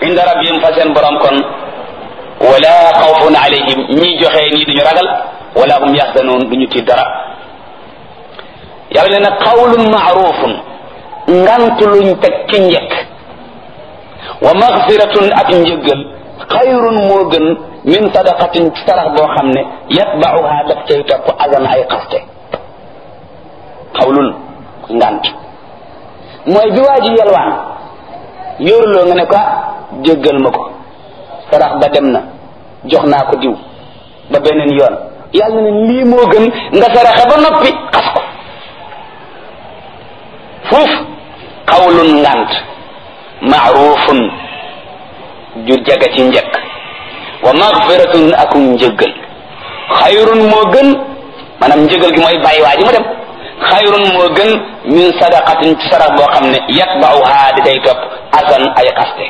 inda rabbihim fa seen borom kon wala xawfun alayhim ñi joxe nii duñu ragal wala hum yaxzanoon duñu tiit dara yàlla nee na qawlun maarufun ngant luñ teg ci njëkk wa magfiratun ak njëggal xayrun moo gën min sadaqatin ci sarax boo xam ne yatbauha daf cay topp azan ay xaste xawlun ngant mooy bi waa ji yelwaan yóoruloo nga ne ko jéggal ma ko sarax ba dem na jox naa ko diw ba beneen yoon yàlla ne lii moo gën nga saraxe ba noppi xas ko fuuf xawlun ngant maarufun ju jaga ci njëkk wa magfiratun akum njëggal xayrun moo gën maanaam njëggal gi mooy bàyyi waa ji mu dem xayrun moo gën min sadaqatin ci sarax boo xam ne yatbauha di day topp asan ay xaste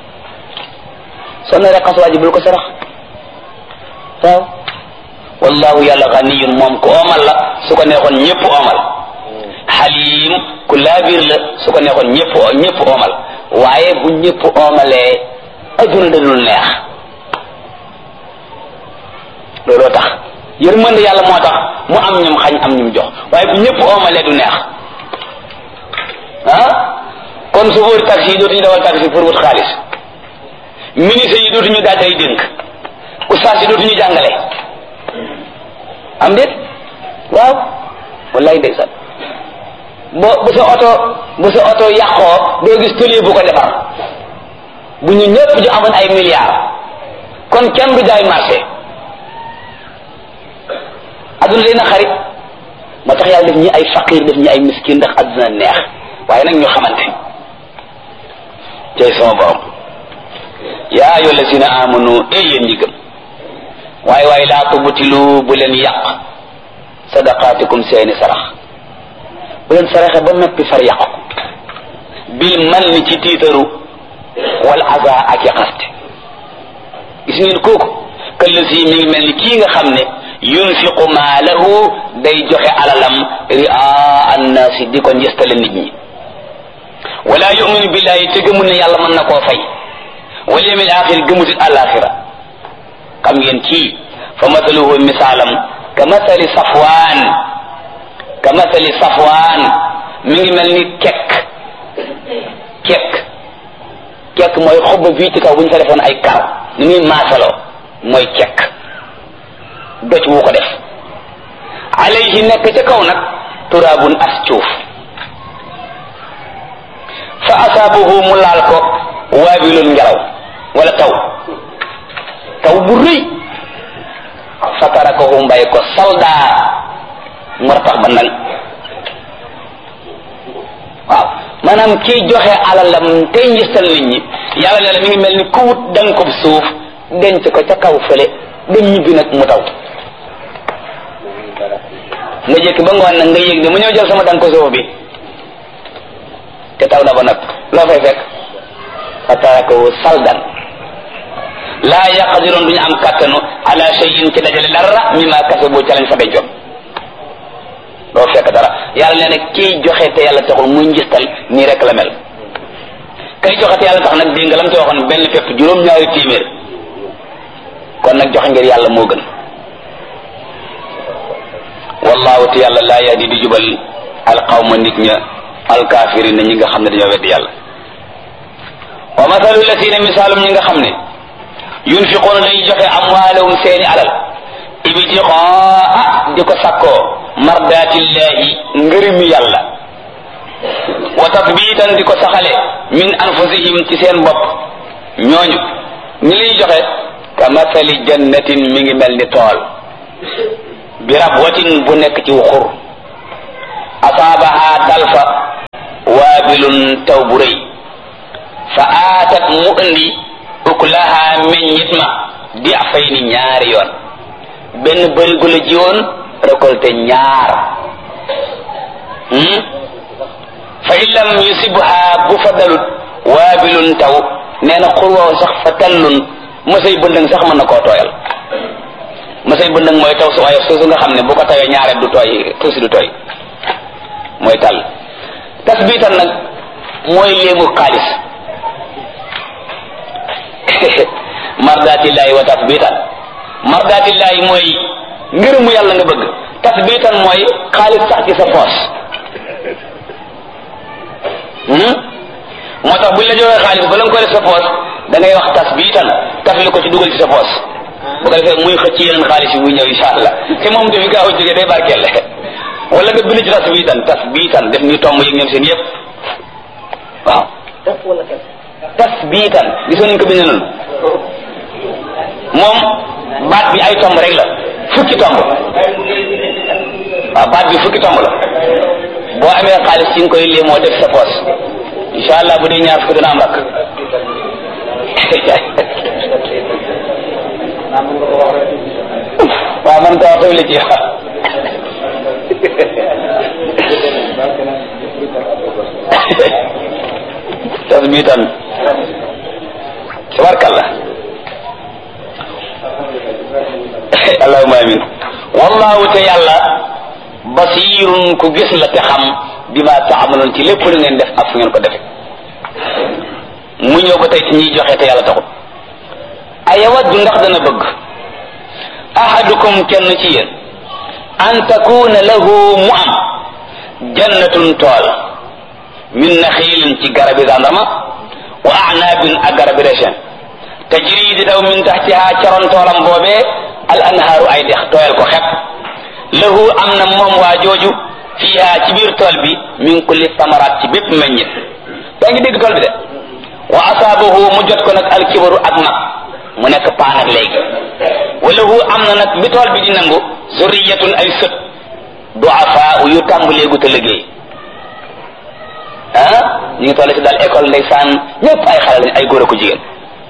soo naree xas waa ji bul ko sarax waaw wallahu yàlla ganiyun moom ku oomal la su ko neexoon ñëpp oomal xalim ku laabir la su ko neexoon ñëpp ñëpp oomal waaye bu ñëpp oomalee adduna da dul neex looloo tax yërmande yàlla moo tax mu am ñum xañ am ñum jox waaye bu ñëpp oomalee du neex ah kon chauffeur taxi yi dootuñu dawal taxi pour wut xaalis ministre yi dootuñu daaj ay dénk ustaas yi dootuñu jàngale am déet waaw wallaay ndeysaan bo bu sa oto bu sa oto yàqoo doo gis tëlie bu ko defar bu ñu ñëpp ñu amoon ay milliards kon kenn du jaay marché adduna day na xarit moo tax yàlla def ñi ay faqir def ñi ay miskin ndax adduna neex waaye nag ñu xamante tey sama borom yaa ayyuha allazina amanu ey yéen ñi gëm waaye waaye laa tubtilu bu leen yàq sadaqaatikum seeni sarax bu leen saraxe ba noppi far yàq ko bil man ni ci tiitaru wal aza ak i xaste gis ngeen kooku këllësi mi ngi mel ni kii nga xam ne yunfiqu maalahu day joxe alalam ria annaasi di ko njëstale nit ñi wala yuminu billahi te gëmul ne yàlla mën na koo fay wal yawmil axir gëmutit alaxira xam ngeen kii fa mathaluhu misaalam ka mathali safwaan ka mathali safwaan mi ngi mel ni kekk kekk kekk mooy xob bii ci kaw bu ñu fa defoon ay kar ni muy maasaloo mooy kekk doj wu ko def alayhi nekk ca kaw nag turaabun as cuuf fa asaabahu mu laal ko waabilun ngelaw wala taw taw bu rëy fa tarakahu mbay ko saldaa mu ratax ba nang waaw maanaam kii joxe alalam tey njëstal nit ñi yàlla ne la mi ngi mel ni ku wut danga ko suuf denc ko ca kaw fële dem ñibbi nag mu taw nga jëkk ba ngoon nag nga yëg ne mu ñëw jël sama danga ko suuf bi te taw na ba nag loo fay fekk fa tarakahu saldan laa yaqdiroon duñu am kàttanu ala shay'in ci dajale dara mimma kasabu ca lañ fa dencoon doo fekk dara yàlla nee na kiy joxe te yàlla taxul muy njistal nii rek la mel kay joxe te yàlla tax nag dégg nga lam ci waxoon benn fépp juróom-ñaari téeméer kon nag joxe ngir yàlla moo gën wallahu te yàlla laa yahdi di jubal alqawma nit ña alkaafirina ñi nga xam ne dañoo weddi yàlla wa mathalu lasina misaalum ñi nga xam ne yunfiquuna dañuy joxe amwaalahum seeni alal ibtixaa di ko sakkoo mardaatillahi ngërëmi yàlla wa tatbiitan di ko saxale min anfusihim ci seen bopp ñooñu ñi liy joxe ka mathali jannatin mi ngi mel ni tool bi rabwatin bu nekk ci xur asaabaha dalfa waabilun taw bu rëy fa aatat mu indi ukulaha meññit ma di fay ni ñaari yoon benn bërigo la jiwoon récolté ñaar fa in lam yusibha bu fa dalut waabilun taw nee na xur woow sax fa tallun mësay bëndëng sax mën na koo tooyal mësay bëndëng mooy taw su waaye suusu nga xam ne bu ko tawee ñaareel du tooy tuusi du tooy mooy tàll tasbiitan nag mooy léemu xaalis mardatillahi wa tasbitan mardatillahi mooy ngërëmu yàlla nga bëgg tasbitan mooy xaalis sax ci sa poos moo tax buñ la joxee xaalis ba la nga ko def sa poos da ngay wax tasbitan tafli ko ci dugal ci sa poos bu ko defee muy xëcc yeneen xaalis yi muy ñëw insha allah te moom dafi gaaw a jógee day barkeel wala nga bind ci tasbitan tasbitan def ñu tomb yi ñoom seen yëpp waaw tasbitan gisoon nañ ko bind noonu moom baat bi ay tomb rek la fukki tomb waaw baat bi fukki tomb la boo amee xaalis ci nga koy lii moo def sa poos insha allah bu dee ñaar fukki dana am rakk waaw man ko wax tawli ci tasbitan tabarkalla allahumma amin wallahu te yàlla basirun ku gis la te xam bi ma taamaloon ci lépp lu ngeen def ak fu ngeen ko defe mu ñëw ba tey ci ñuy joxe te yàlla taxut ayawaddu ndax dana bëgg ahadukum kenn ci yéen an takuna lahu mu am jannatun tool min naxiilin ci garabi zandarma wa anaabin ak garabi rechen tajri di daw min taxtiha caroon toolam boobee al anhaaru ay dex tooyal ko xepp lahu am na moom waa jooju fiha ci biir tool bi min kulli samaraat ci bépp meññit yaa ngi dégg tool bi de wa asaabahu mu jot ko nag alkibaru ak mag mu nekk paan ak léegi wa lahu am na nag bi tool bi di nangu zurriyatun ay sët duafa yu tàmbuleegu te liggéey ah ñu ngi toll ci daal école ndeysaan ñëpp ay xale lañ ay góor ak jigéen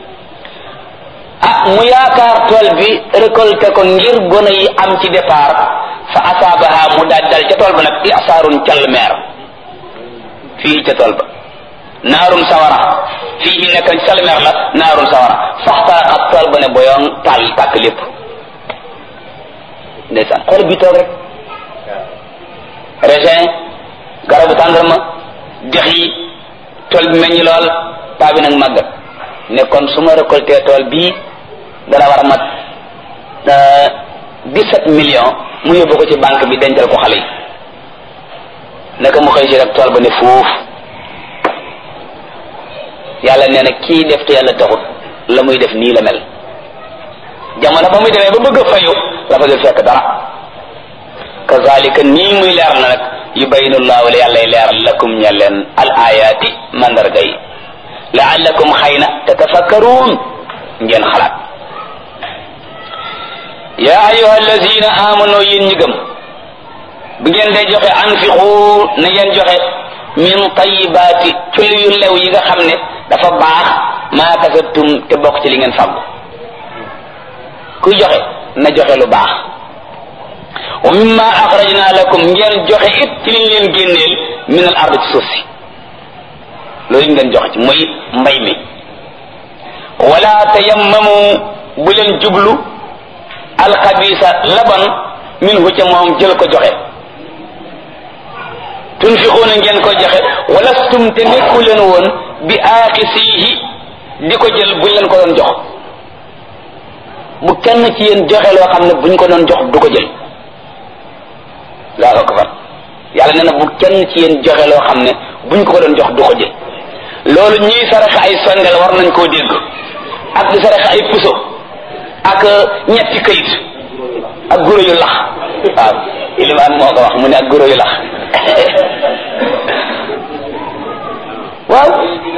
ah mu yaakaar tool bi récolté ko ngir gone yi am ci départ fa asaabaha mu daal dal ca tool ba nag isaarun call meer fii ca tool ba naarum sawara fii nekk call meer la naarum sawara faxtaraxat tool ba ne boyoon taal tàkk lépp ndeysaan xool bi toog rek raisin garabu tàndarma dex yi tool bi meññ lool paa bi nag màggat ne kon su ma récolté tool bii dana war a mat dix-sept millions mu yóbbu ko ci banque bi dencal ko xale yi naka mu xëy si rek tool ba ne fuuf yàlla nee na kii def te yàlla taxut la muy def nii la mel jamono ba muy demee ba bëgg a fayu la fa dul fekk dara kazalika nii muy leer na nag yubayinu llahu la yàlla leeral lakum ña leen al ayaati mandarga yi laallakum xëy na tatafakkaruun ngeen xalaat yaa ayuha allazina amanu yéen ñi gëm bu ngeen dee joxe anfiqu na ngeen joxe min tayibaati ci yu lew yi nga xam ne dafa baax maa kasabtum te bokk ci li ngeen fàggu kuy joxe na joxe lu baax wa mimma axrajna lakum ngeen joxe it ci liñ leen génneel min al ard ci suuf si loolu ngeen joxe ci mooy mbay mi wala tayammamu bu leen jublu alxabisa laban minhu ca moom jël ko joxe tunfiquuna ngeen ko joxe walastum te nekku leen woon bi aaxisihi di ko jël buñ leen ko doon jox bu kenn ci yéen joxe loo xam ne buñ ko doon jox du ko jël laa ko far yàlla nee na bu kenn ci yéen joxe loo xam ne buñ ko ko doon jox du ko jël loolu ñuy saraxe ay sondel war nañ koo dégg ak di saraxe ay puso ak ñetti kayit ak guro yu lax waaw ilimaan moo ko wax mu ne ak guro yu lax waaw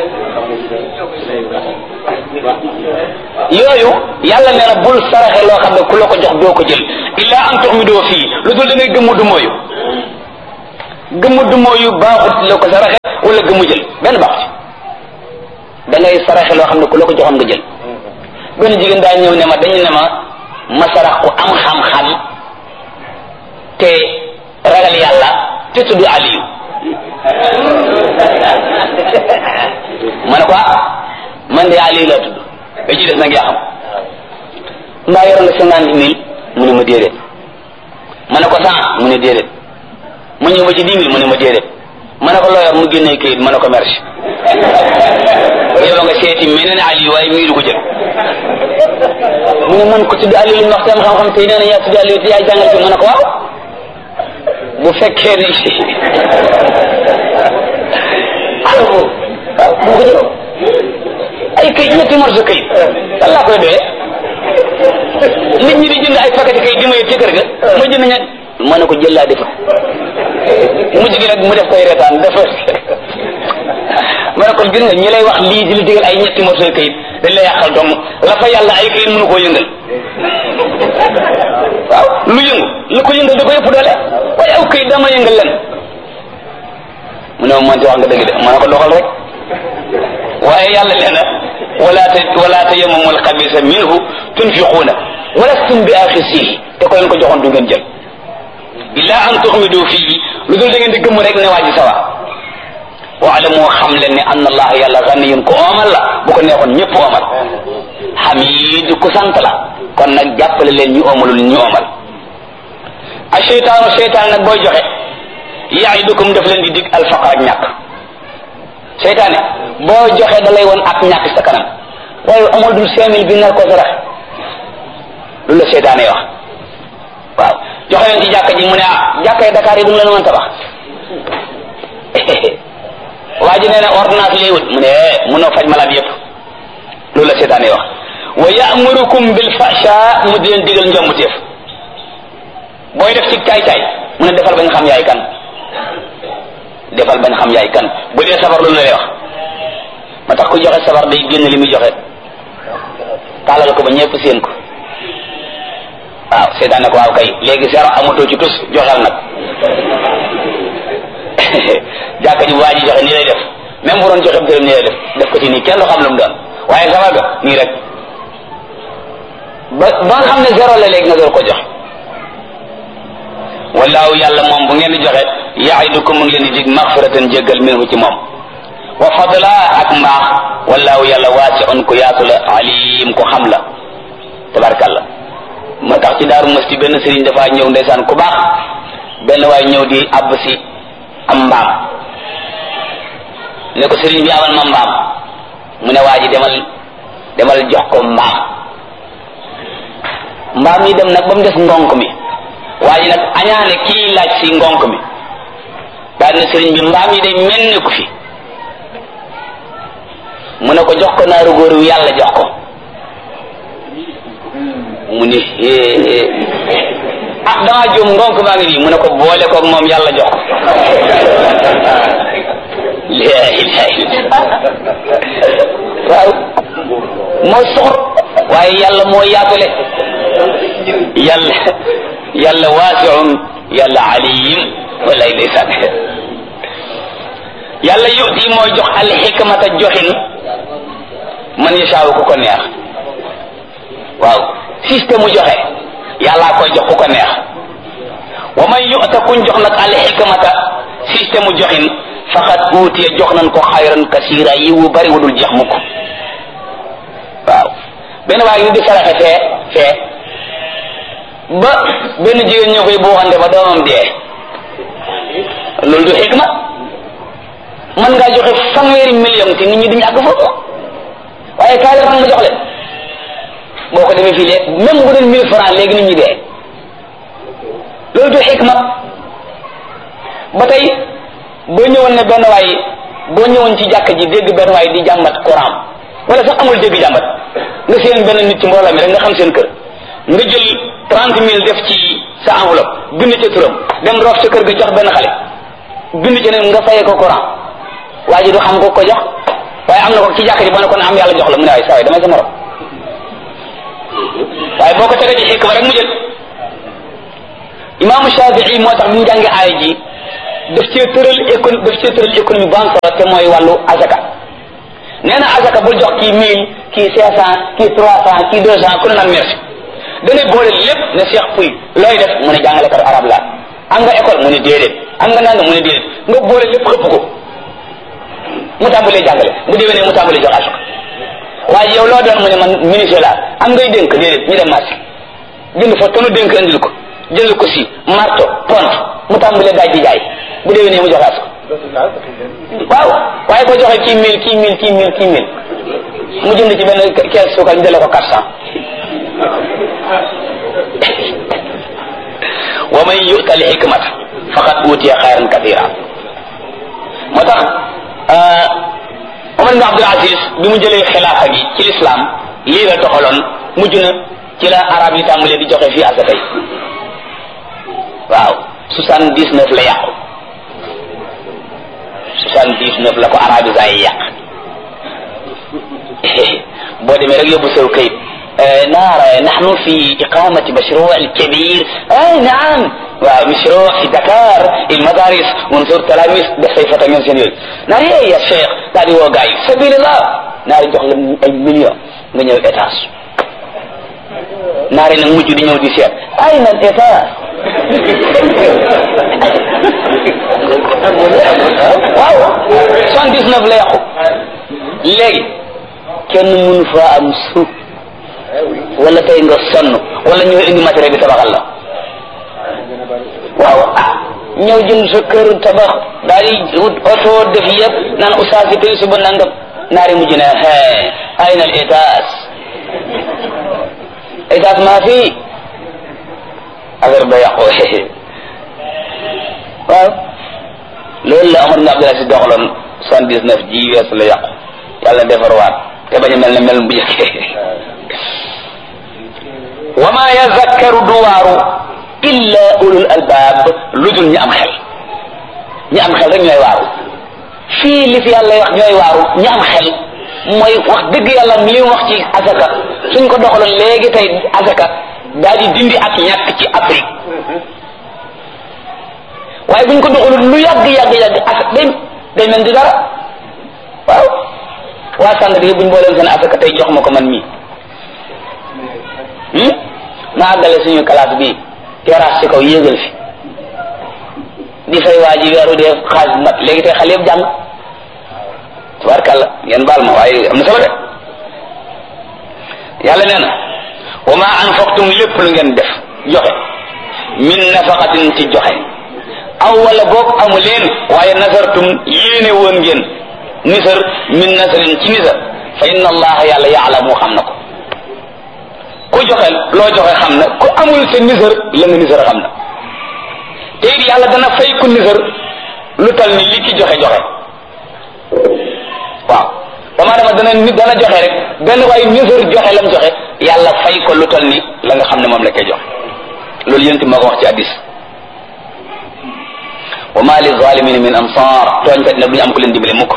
yooyu yàlla nee na bul saraxe loo xam ne ku la ko jox doo ko jël illa an tuxmidoo fii lu dul da ngay gëmmu du mooyu gëmmu du mooyu baaxut la ko saraxe wala gëmmu jël benn baaxut da ngay saraxe loo xam ne ku la ko joxoon nga jël benn jigéen daa ñëw ne ma dañu ne ma ma sarax ku am xam-xam te ragal yàlla te tudd Aliyu ma ne ko man de Aliyu laa tudd ba ci des nag yaa xam mbaa yor nga cinquante mille mu ne ma déedéet ma ne ko cent mu ne déedéet mu ñëw ba ci dix mille mu ne ma déedéet ma ne ko loo yor mu génnee kayit ma ne ko merci yow nga seeti meneen Aliyu waaye mii du ko jël mu ne man ko tudd Aliou li ñu wax tam xam-xam te nee na yaa tudd Aliou te yaay jàngal fi ma ne ko waaw bu fekkee ne waaw bu ko jëloon ay kayit ñetti morso kayit lan laa koy doyee nit ñi di jënd ay paquet kayit di ma yëg ci kër ga ma jënd ñett ma ne ko jël laa defa mujj gi nag mu def koy reetaan dafa ma ne ko gis nga ñi lay wax lii di la digal ay ñetti morso kayit dañ lay yàqal dong la fa yàlla ay kayit mënu koo yëngal waaw lu yëngu lu ko yëngal da ko yëpp doole waaye aw kayit dama yëngal len mu ne ma mënti wax nga dëgg de ma ne ko doxal rek waaye yàlla nee na wala ta wala tayammamul xabisa minhu tunfiquuna walastum bi axisihi te ko leen ko joxoon du ngeen jël illa an tuxmidu fii lu dul da ngeen di gëmm rek ne waa ji sawa waalamu xam leen ne anna allah yàlla ganiyun ko oomal la bu ko neexoon ñëpp oomal xamid ku sant la kon nag jàppale leen ñu oomalul ñu oomal a cheytaanu cheytaan nag booy joxe yaidukum daf leen di dig alfaqar ak ñàkk seytaane boo joxe da lay woon ak ñàkk sa kanam waaye amoo dul cinq mille bi nar ko sarax lu la seytaane wax waaw joxe leen ci jàkka ji mu ne ah jàkka yi Dakar yi du mu leen mën tabax waa ji nee na ordonnance lay wut mu ne mënoo faj malade yëpp loolu la seytaane wax wa ya'murukum bil fahsha mu di leen digal njombuteef booy def ci caay caay mu ne defal bañ xam yaay kan defal bañ xam yaay kan bu dee sabar loolu la lay wax ma tax ku joxe sabar day génn li muy joxe taalal ko ba ñëpp seen ko waaw seetaan ne ko waaw kay léegi zéro amatoo ci tus joxal nag jàkka ji bu waa ji joxe nii lay def même bu doon joxe dërëm nii lay def def ko ci nii kenn du xam lu mu doon waaye sabar ga nii rek ba ba nga xam ne zéro la léegi nga door ko joxe wallaahu yàlla moom bu ngeen di joxe yaidukum mu ngi leen di dig maxfiratan jéggal minhu ci moom wa fadla ak mbaax wallaahu yàlla waasiun ku yaatu la alim ku xam la tabarkàlla ma tax ci daaru masti benn sëriñ dafa ñëw ndeysaan ku baax benn waay ñëw di àbb si am mbaam ne ko sëriñ bi amal ma mbaam mu ne waa ji demal demal jox ko mbaam mbaam yi dem nag ba mu des ngonk mi waa ji nag añaane kii laaj si ngonk mi daal ne sëriñ bi mbaam yi day mel ni ku fi mu ne ko jox ko naaru góor wi yàlla jox ko mu ne ah damaa juum ngonk baa ngi nii mu ne ko boole koog moom yàlla jox ko la ilaha illa waaw moo soxor waaye yàlla moo yaatule yàlla yàlla waasiun yàlla aliyim walay ndeysaan yàlla yuti mooy jox al xikmata joxin man yashaawu ku ko neex waaw système mu joxe yàllaa koy jox ku ko neex wa man yu'ta kuñ jox nag al xikmata système mu joxin faqad uutiya jox nañ ko xayran kasira yi wu bari wudul jeex mukk waaw benn waaye ñu di saraxe fee fee ba benn jigéen ñoo koy buuxante ba doomam dee loolu du xikma mën ngaa joxe fanweeri million te nit ñi duñu àgg foofu waaye kaay la ma jox leen boo ko defee fii léegi même bu doon mille francs léegi nit ñi dee loolu du xikma ba tey boo ñëwoon ne benn waay boo ñëwoon ci jàkk ji dégg benn waay di jàmbat Coran wala sax amul dégg jàmbat nga seen benn nit ci mbooloo mi rek nga xam seen kër nga jël trente mille def ci sa enveloppe bind ca turam dem roof sa kër ga jox benn xale bind ca ne nga fayee ko Coran waa ji du xam ko ko jox waaye am na ko ci jàkk ji boo ne ko ne am yàlla jox la mu ne waaye saa waay damay sa morom waaye boo ko tegee ci xikma rek mu jël imaamu Shafii moo tax bi mu jàngee aaya ji daf cee tëral écon daf cee tëral économie bu am solo te mooy wàllu azaka nee na azaka bul jox kii mille kii cinq cent kii trois cent kii deux cent ku ne naan merci dana boole lépp ne Cheikh Puy looy def mu ne jàngalekat arab la am nga école mu ne déedéet am nga nanga mu ne déedéet nga boole lépp xëpp ko mu tàmbalee jàngale bu déwénee mu tàmbalee jox azaka waaye yow loo doon mu ne man ministre la am ngay dénk déedéet ñu dem marché jënd fa tonu dénk andil ko jënd ko si marto pont mu tàmbalee daaj di jaay bu déwénee mu joxaat ko waaw waaye boo joxee kii mille kii mille kii mille kii mille mu jënd ci benn kees suukar ñu delloo ko quatre cent wa man yu'ta al hikmata faqad utiya xayran kathira moo tax Omar ibn Abdul Aziz bi mu jëlee xilaafa gi ci lislaam lii la doxaloon mujj na ci la arab yi tàmbalee di joxe fii asaka yi waaw soixante dix neuf la yàqu soixante dix neuf la ko arabisa yi yàq boo demee rek yóbbu sew kayit نرى نحن في إقامة مشروع كبير أي نعم ومشروع في دكار المدارس ونزور تلاميذ بصيفة من سنين ناري يا شيخ تاري وقاي سبيل الله ناري جوخ أي مليون nga ñëw étage naari nag mujj di ñëw di seet ay nan étage waaw soixante dix neuf la yàqu léegi kenn mënu faa am suuf wala tey nga sonn wala ñëw indi matériel bi tabaxal la waaw ah ñëw jënd sa kër tabax daal di wut oto def yëpp naan oustaz si tey suba nangam naari mujj na hee ay na étage étage maa fi affaire ba yàqu waaw loolu la Omar ibn Abdul Aziz doxaloon soixante dix neuf ji weesu la yàqu yàlla defar waat te bañ a mel ne mel bu njëkkee wa ma yazakkaru duwaaru illa ulul albaab lu dul ñi am xel ñi am xel rek ñooy waaru fii li fi yàlla wax ñooy waaru ñi am xel mooy wax dëgg yàlla li mu wax ci asaka suñ ko doxaloon léegi tey asaka daal di dindi ak ñàkk ci Afrique waaye buñ ko doxaloon lu yàgg yàgg yàgg asaka day day mel di dara waaw waa sànd bi buñ booleen seen asaka tey jox ma ko man mii ma àggale suñu classe bi terrasse ci kaw yéegal fi di fay waa ji weeru dee xaalis mat léegi tey xale yëpp jàng tabarkàlla ngeen baal ma waaye am na solo de yàlla nee na wa ma anfaqtum lépp lu ngeen def joxe min nafaqatin ci joxe aw wala boog amu leen waaye nasartum yéene woon ngeen nisar min nasarin ci nisar fa inna allaha yàlla yaalamu xam na ko ku joxe loo joxe xam na ku amul sa nisar la nga nisar xam na te it yàlla dana fay ku nisar lu tal ni li ki joxe joxe waaw dama dama dana nit dana joxe rek benn waaye nisar joxe lam joxe yàlla fay ko lu tal ni la nga xam ne moom la koy joxe loolu yénti moo ko wax ci addis wa ma li zalimin min ansar tooñkat ne duñu am ku leen dimbale mukk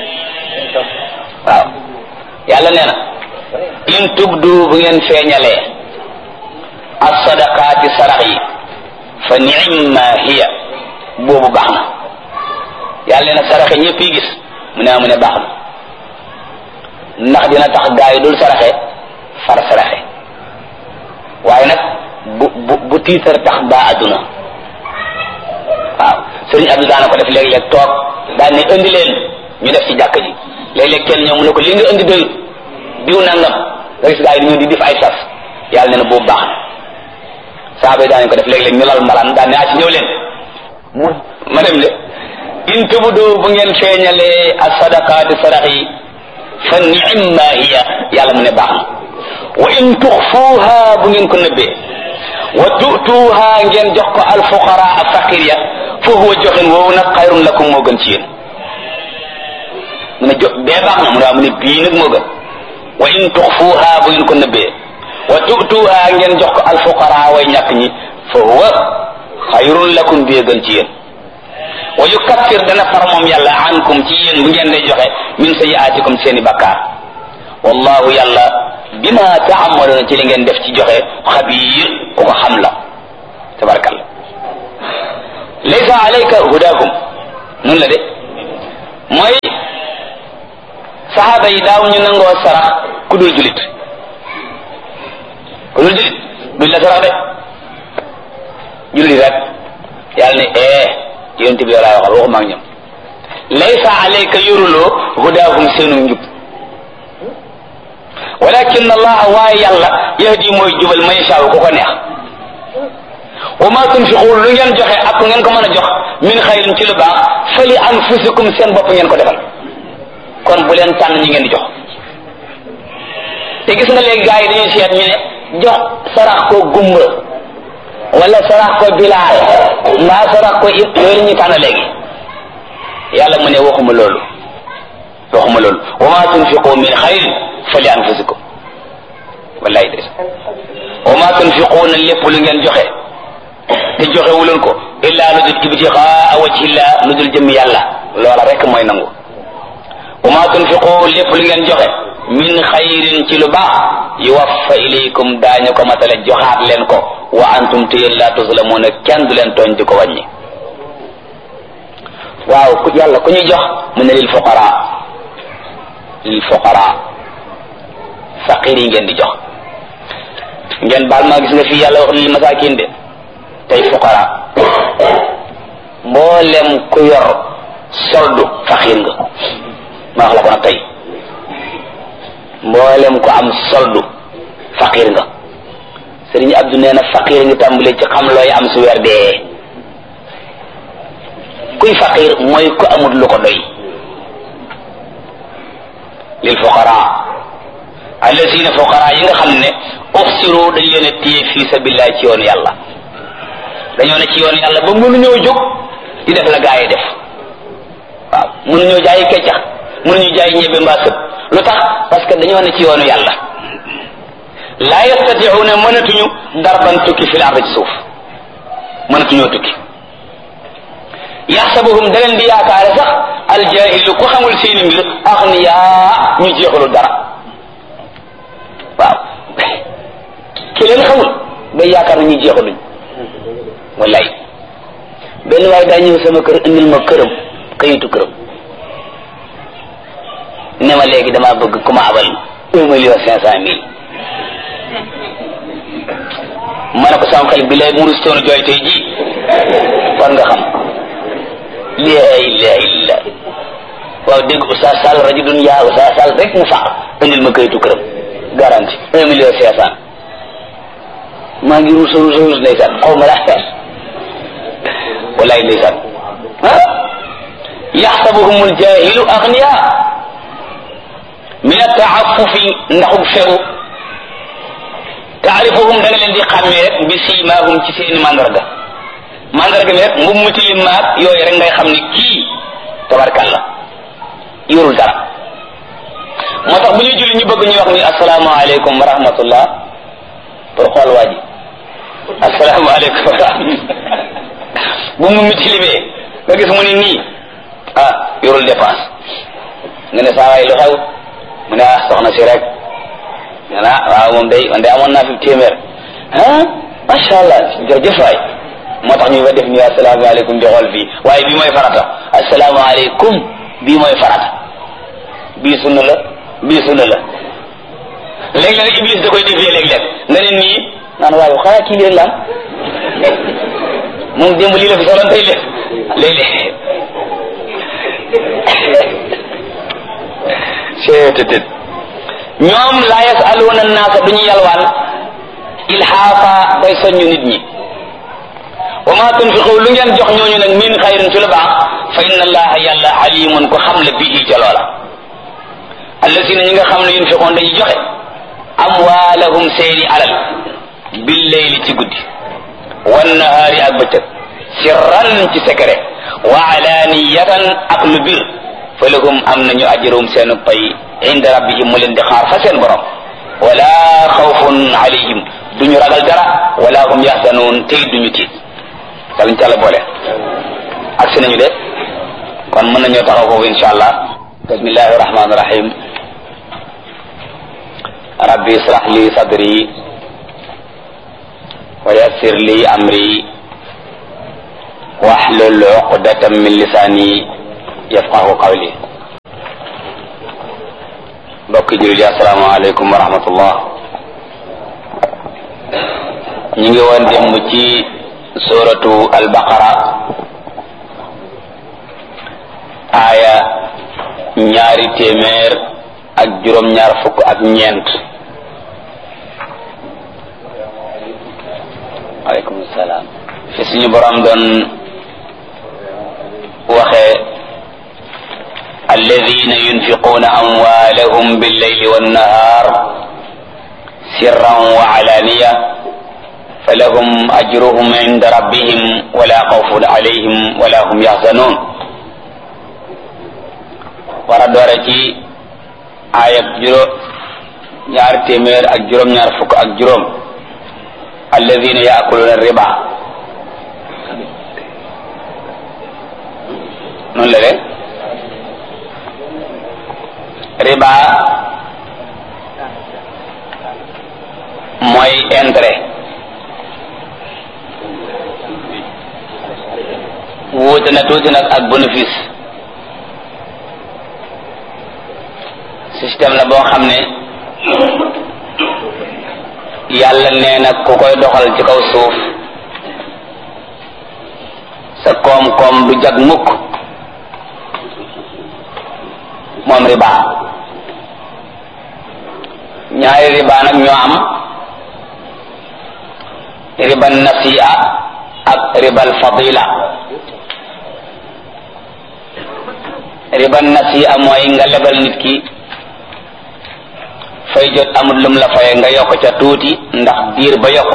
waaw yàlla nee na in tubdu bu ngeen feeñalee as-sadaqaati sarax yi fa ni'ma hiya boobu baax na yàlla nee na saraxe ñëpp yi gis mu ne mu ne baax na ndax dina tax gaa yi dul saraxe far saraxe waaye nag bu bu bu tiitar tax baa adduna waaw sëriñ Abdou daana ko def léeg-léeg toog daan ne indi leen ñu def ci jàkk ji léeg-léeg kenn ñëw mu ne ko li nga indi doyut diw nangam nga gis gaa yi dañoo di def ay sas yàlla nee na boobu baax na saaba yi daan ko def léeg-léeg ñu lal mbalaan daan ne ah ci ñëw leen mu ma dem de in tubudu bu ngeen feeñalee as sadaqaati sarax yi fa ni'ma hiya yàlla mu ne baax na wa in tuxfuuha bu ngeen ko nëbbee wa tu'tuuha ngeen jox ko al fuqara ak faqir ya fa huwa joxin woowu nag xayrun lakum moo gën ci yéen mu ne jo bee baax na mu ne waaw mu ne bii nag moo gën wa in tuxfuuha bu ngeen ko nëbbee wa tu'tuuha ngeen jox ko al fuqara way ñàkk ñi fa huwa xayrun lakum bee gën ci yéen wa yukaffir dana far moom yàlla ankum ci yéen bu ngeen day joxe min sayiaatikum seeni bakkaar wallahu yàlla bima taamaluuna ci li ngeen def ci joxe xabiir ku ko xam la tabarakalla laysa alayka hudaahum nun la de mooy saxaaba yi daaw ñu nangoo sarax ku dul julit ku dul julit duñ la sarax de julit rek yàlla ne eh yonent bi laa waxal waxuma ak ñoom laysa alayka yoruloo hudaahum seenu njub walakin allah waaye yàlla yahdi mooy jubal man yashaa ku ko neex wa ma tunfiqu lu ngeen joxe ak ngeen ko mën a jox min xayrin ci lu baax fa li anfusikum seen bopp ngeen ko defal kon bu leen tànn ñi ngeen di jox te gis nga léegi gars yi dañuy seet ñu ne jox sarax ko gumba wala sarax ko bilaal mbaa sarax ko it yooyu ñu tànn léegi yàlla mu ne waxuma loolu waxuma loolu wa ma tunfiqu min xayrin fa li anfusikum wallahi des wa ma tunfiquuna lépp lu ngeen joxe te joxe wuleen ko illa lu dul ibtixaa wajhillah lu dul jëm yàlla loola rek mooy nangu wa ma tunfiqu lépp lu ngeen joxe min xayrin ci lu baax yuwaffa ilaykum daañu ko matale joxaat leen ko wa antum te yéen laa tuzlamuuna kenn du leen tooñ di ko wàññi waaw ku yàlla ku ñuy jox mu ne lil fuqara lil fuqara faqir yi ngeen di jox ngeen baal ma gis nga fii yàlla wax lil masakin de tey fuqara mboolem ku yor soldu faqir nga ma wax la ko nag tey mboolem ku am soldu faqir nga sëriñ Abdou nee na faqir nga tàmbalee ci xam looy am su weer dee kuy faqir mooy ku amul lu ko doy lil fuqara allazina fuqara yi nga xam ne uxsiru dañ leen a téye fii sabilillah ci yoonu yàlla dañoo ne ci yoonu yàlla ba mënuñoo jóg di def la gaa yi def waaw mënuñoo jaayi keccax mënuñu jaay ñebe mbaa sëb lu tax parce que dañoo ne ci yoonu yàlla laa yastatiuuna mënatuñu darban tukki fil ard ci suuf mënatuñoo tukki yaxsabuhum da leen di yaakaare sax aljahilu ku xamul seeni mbir axniyaa ñu jeexalu dara waaw ki leen xamul day yaakaar na ñu jeexaluñ wallaay benn waaye daa ñëw sama kër indil ma këram kayitu këram ne ma léegi damaa bëgg ku ma abal un million cinq cent mille ma ne ko sama xel bi lay murus toonu jooy tey ji war nga xam laa ilaha illa waaw dégg Oustaz Sall rajulun yaa Oustaz Sall rek mu faq indil ma kayitu këram garanti un million cinq cent maa ngi ruus ruus ruus ndeysaan xaw ma laa xees wallaay ndeysaan ah yaxsabuhum aljahilu agniya min ataafufi ndaxub fegu taarifuhum da nga leen di xàmmee rek bi siimaahum ci seeni mandarga mandarga mi rek mbub mu tilim maag yooyu rek ngay xam ni kii tabarkalla yorul dara moo tax bu ñuy julli ñu bëgg ñu wax ni asalaamaaleykum wa rahmatullah pour xool waa ji asalaamaaleykum wa rahmatullah bu mu mi tilimee nga gis mu ni nii ah yorul dépense nga ne saa waay lu xew mu ne ah soxna si rek nga naa waaw moom day man de amoon naa fi téeméer ah macha allah jërëjëf waay moo tax ñu fa def nii asalaamaaleykum di xool fii waaye bii mooy farata asalaamaaleykum bii mooy farata bii sunna la bii sunna la léeg-léeg iblis da koy defee léeg-léeg nga ne nii naan waaye xanaa kii léeg la am moom démb lii la fi soloon tey léeg léeg-léeg seetetet ñoom laa yasaluuna naasa duñu yalwaan ilhaafa day soññu nit ñi wa ma tunfiqu lu ngeen jox ñooñu nag min xayrin ci lu baax fa inna allaha yàlla alimun ko xam la bii ca loola allasina ñi nga xam ne yunfiqoon dañuy joxe amwaalahum seeni alal billeyli ci guddi wannahaari ak bëccëg sirran ci secret wa alaniyatan ak lu bir fa lahum am nañu ajrum seen pay inda rabbihim mu leen di xaar fa seen borom wala xawfun alayhim duñu ragal dara wala hum yaxzanuun tey duñu tiit yàlla ñu ci àlla boole ak si nañu de kon mën nañoo taxaw foofu insha allah bismillahi rahmani rahim rabbi israh li sadri wa yassir li amri wahlul uqdatan min lisani yafqahu qawli mbokki jullit yi assalaamu aleykum wa rahmatullah ñu ngi woon démb ci suratu albaqara aaya ñaari téeméer ak juróom-ñaar fukk ak ñeent aleykum salaam fi suñu borom doon waxee alladina yunfiquuna amwaalahum billeyli wannahar sirran wa alaniya falahum ajruhum inda rabbihim wala xawfun alayhim wala hum yaxzanun war a doore ci aayab juróom ñaar téeméer ak juróom-ñaar fukk ak juróom alladina yaakuluna riba noonu la de riba mooy intérêt wuute na tuuti nag ak bénéfice système la boo xam ne yàlla nee na ku koy doxal ci kaw suuf sa koom-koom du jag mukk moom riba ñaari riba nag ñoo am riba nasi'a ak ribal fadila riba nasi'a mooy nga lebal nit ki fay jot amul lum la faye nga yokk ca tuuti ndax diir ba yokk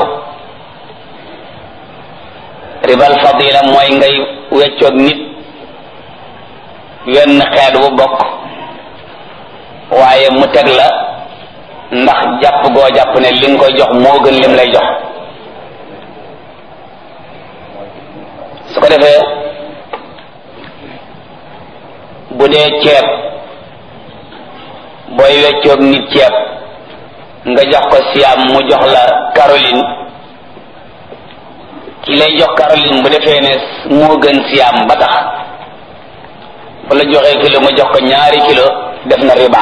ribal fadila mooy ngay weccoog nit wenn xeet bu bokk waaye mu teg la ndax jàpp goo jàpp ne li nga koy jox moo gën lim lay jox su ko defee bu dee ceeb booy weccoog nit ceeb nga jox ko siam mu jox la Caroline ki lay jox Caroline bu defee ne moo gën siam ba tax bu la joxee kilo mu jox ko ñaari kilo def na riba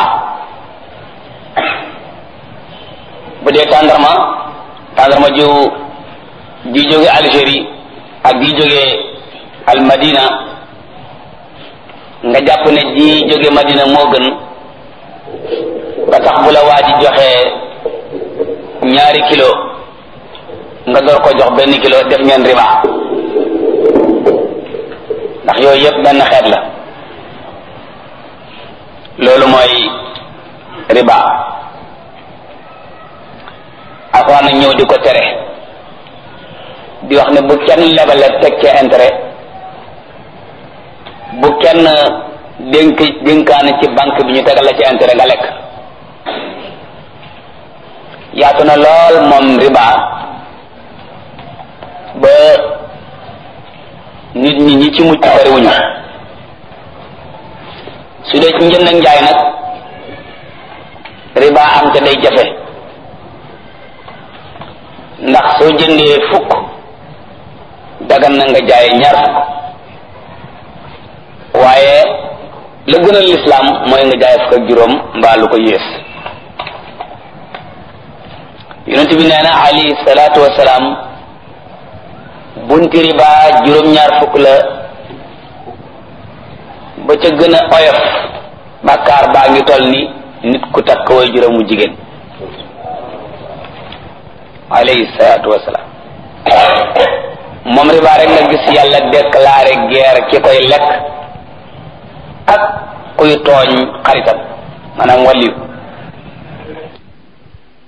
bu dee tàndarma tàndarma ju ji jóge Algérie ak ji jóge al Madina nga jàpp ne ji jóge Madina moo gën ba tax bu la waa ji joxee ñaari kilo nga door ko jox benn kilo def ngeen riba ndax yooyu yëpp benn xeet la loolu mooy riba alxuraan nag ñëw di ko tere di wax ne bu kenn lebale teg ca intérêt bu kenn dénk dénkaane ci banque bi ñu tegal la ci intérêt nga lekk yaatu na lool moom riba ba nit ñi ñi ci mucc bariwuñu su dee ci njënd ak njaay nag riba am te day jafe ndax soo jëndee fukk dagan na nga jaay ñaar fukk waaye la gën a lislaam mooy nga jaay fukk ak juróom mbaa lu ko yées yonent bi nee na alayhi salaatu wasalaam bunti riba juróom-ñaar fukk la ba ca gën a oyof bàkkaar baa ngi toll ni nit ku takk way juróomu jigéen alayhi salaatu wasalaam moom riba rek nga gis yàlla déclaré guerre ki koy lekk ak kuy tooñ xaritam maanaam wàlliyu